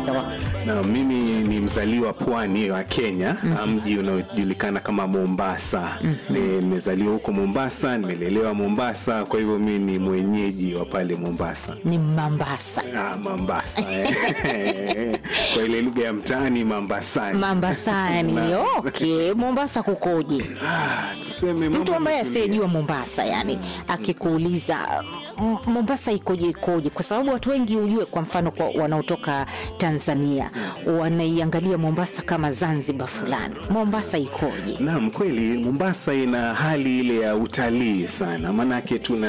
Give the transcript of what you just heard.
hewa. Na mimi ni mzaliwa pwani wa Kenya, mji unaojulikana kama Mombasa. Nimezaliwa huko Mombasa, nimelelewa Mombasa, kwa hivyo mimi ni mwenyeji wa pale Mombasa. Ni Mambasa. Ah, Mombasa eh. kwa ile lugha ya mtaani Mombasani. Mambasani. Na- Okay, Mombasa kukoje? Ah, tuseme mambo Mtu ambaye yametulia. asiyejua Mombasa yani akikuuliza "M- Mombasa ikoje ikoje, kwa sababu watu wengi ujue, kwa mfano kwa wanaotoka Tanzania wanaiangalia Mombasa kama Zanzibar fulani. Mombasa ikoje? Naam, kweli Mombasa ina hali ile ya utalii sana, maanake tuna